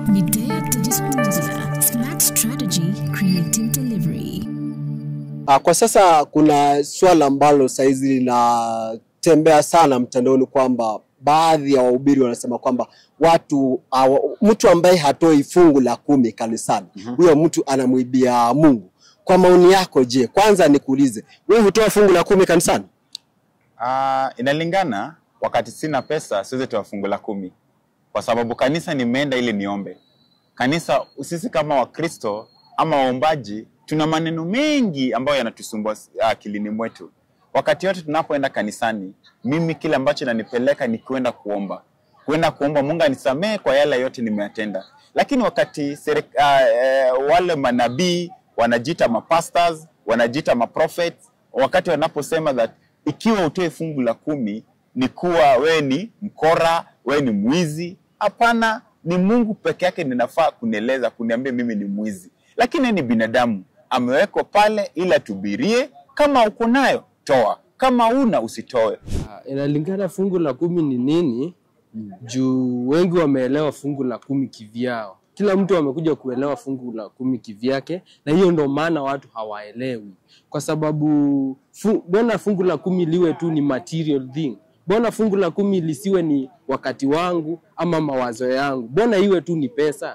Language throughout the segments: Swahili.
Midday Digital Media, Smart Strategy, Creative Delivery. Ah, Kwa sasa kuna swala ambalo saizi linatembea sana mtandaoni kwamba baadhi ya wahubiri wanasema kwamba watu awa, mtu ambaye hatoi fungu la kumi kanisani huyo mtu anamwibia Mungu. Kwa maoni yako, je, kwanza nikuulize, wewe hutoa fungu la kumi kanisani? Ah, inalingana. Wakati sina pesa siwezi toa fungu la kumi, kwa sababu kanisa nimeenda ili niombe. Kanisa, sisi kama Wakristo ama waombaji, tuna maneno mengi ambayo yanatusumbua ah, akilini mwetu. Wakati wote tunapoenda kanisani, mimi kile ambacho nanipeleka ni kuenda kuomba, kuenda kuomba Mungu anisamehe kwa yale yote nimeyatenda. Lakini wakati serek, ah, eh, wale manabii wanajiita mapastors, wanajiita maprophets, wakati wanaposema that ikiwa utoe fungu la kumi ni kuwa wewe ni mkora, wewe ni mwizi. Hapana, ni Mungu peke yake ninafaa kunieleza, kuniambia mimi ni mwizi, lakini yeye ni binadamu, amewekwa pale ili atubirie. Kama uko nayo toa, kama una usitoe. Ah, inalingana fungu la kumi ni nini juu wengi wameelewa fungu la kumi kivyao kila mtu amekuja kuelewa fungu la kumi kivyake na hiyo ndo maana watu hawaelewi kwa sababu fu- mbona fungu la kumi liwe tu ni material thing mbona fungu la kumi lisiwe ni wakati wangu ama mawazo yangu mbona iwe tu ni pesa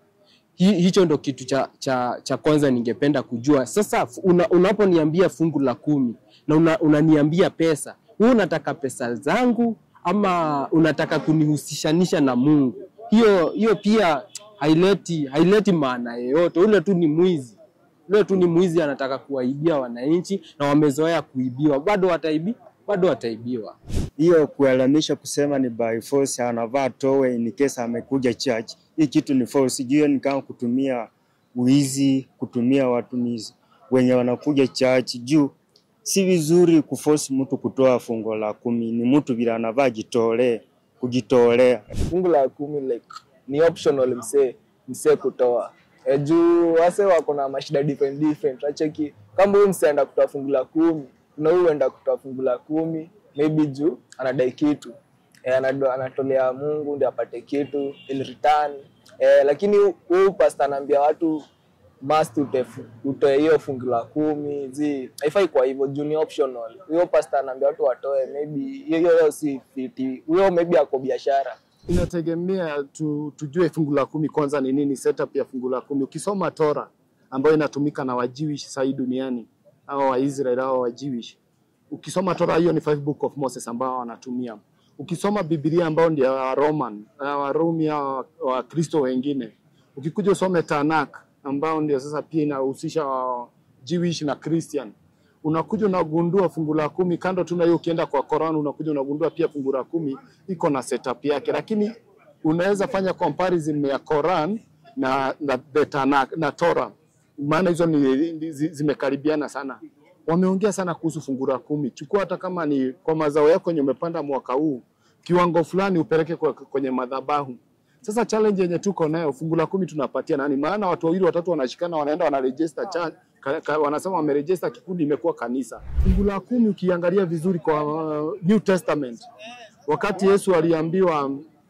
Hi, hicho ndo kitu cha, cha, cha kwanza ningependa kujua. Sasa fu- una, unaponiambia fungu la kumi na una, unaniambia pesa, wewe unataka pesa zangu ama unataka kunihusishanisha na Mungu? Hiyo hiyo pia haileti haileti maana yoyote. Ule tu ni mwizi, ule tu ni mwizi, anataka kuwaibia wananchi na wamezoea kuibiwa, bado wataibi bado wataibiwa. hiyo kuelamisha kusema ni by force, anavaa towe in case amekuja church. Hii kitu ni false. Hiyo ni kama kutumia wizi, kutumia watumizi wenye wanakuja church juu si vizuri kuforce mtu kutoa fungo la kumi. Ni mtu vile anavaa jitolee, kujitolea. fungu la kumi like ni optional msee msee kutoa e, juu wase wako na mashida different different acheki kama huyu msee enda kutoa fungu la kumi kuna huyu enda kutoa fungu la kumi maybe juu anadai kitu e, anado, anatolea Mungu ndio apate kitu ili return e, lakini huyu pastor anaambia watu must utefu- utoe hiyo fungu la kumi zi haifai kwa hivyo juu ni optional huyo pastor anaambia watu watoe maybe hiyo hiyo si fiti huyo maybe ako biashara inategemea tu, tujue fungu la kumi kwanza ni nini, setup ya fungu la kumi. Ukisoma Tora ambayo inatumika na Wajewish sahii duniani au Waisrael au Wajewish, ukisoma Tora hiyo ni five book of Moses ambao wanatumia. Ukisoma Biblia ambao ndio ya Waroman, ya Warumi au Wakristo wengine, ukikuja usome Tanakh ambao ndio sasa pia inahusisha wa Jewish na Christian unakuja unagundua fungu la kumi kando tu na hiyo, ukienda kwa Quran unakuja unagundua pia fungu la kumi iko na setup yake, lakini unaweza fanya comparison ya Quran na na, the Tanakh, na Torah, maana hizo ni ni- zi- zimekaribiana sana. Wameongea sana kuhusu fungu la kumi. Chukua hata kama ni kwa mazao yako yenye umepanda mwaka huu, kiwango fulani upeleke kwa- kwenye madhabahu. Sasa challenge yenye tuko nayo, fungu la kumi tunapatia nani? Maana watu wawili watatu wanashikana, wanaenda wanaregister cha, ka, ka, wanasema wameregister kikundi, imekuwa kanisa. Fungu la kumi ukiangalia vizuri kwa uh, New Testament, wakati Yesu aliambiwa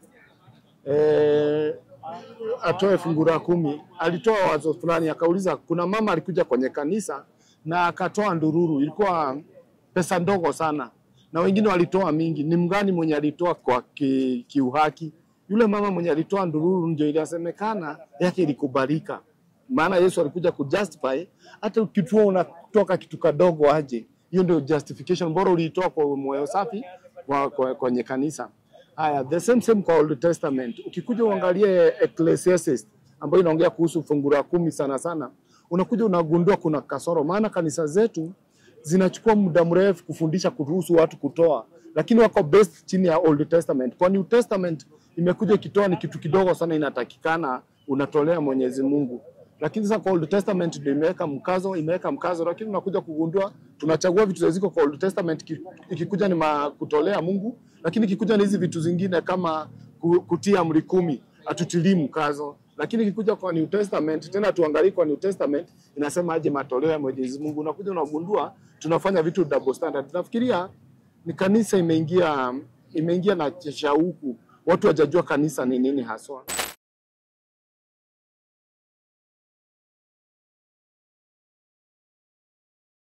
eh, atoe fungu la kumi, alitoa wazo fulani, akauliza. Kuna mama alikuja kwenye kanisa na akatoa ndururu, ilikuwa pesa ndogo sana, na wengine walitoa mingi. Ni mgani mwenye alitoa kwa ki, kiuhaki? Yule mama mwenye alitoa ndururu ndio ilisemekana yake ilikubalika, maana Yesu alikuja kujustify hata ukitoa unatoka kitu kadogo aje, hiyo ndio justification, bora uliitoa kwa moyo safi kwa, kwa, kwenye kanisa. Haya, the same same kwa Old Testament. Ukikuja uangalie Ecclesiastes ambayo inaongea kuhusu fungu la kumi sana sana, unakuja unagundua kuna kasoro, maana kanisa zetu zinachukua muda mrefu kufundisha kuruhusu watu kutoa, lakini wako based chini ya Old Testament. Kwa New Testament imekuja ikitoa ni kitu kidogo sana, inatakikana unatolea Mwenyezi Mungu lakini sasa kwa Old Testament ndio imeweka mkazo, imeweka mkazo, lakini unakuja kugundua tunachagua vitu ziko kwa Old Testament, ki- ikikuja ni ma- kutolea Mungu, lakini ikikuja ni hizi vitu zingine kama ku- kutia amri kumi hatutilii mkazo, lakini ikikuja kwa New Testament tena tuangalie kwa New Testament inasema aje matoleo ya Mwenyezi Mungu, unakuja unagundua tunafanya vitu double standard. Nafikiria ni kanisa imeingia imeingia na shauku, watu wajajua kanisa ni nini haswa.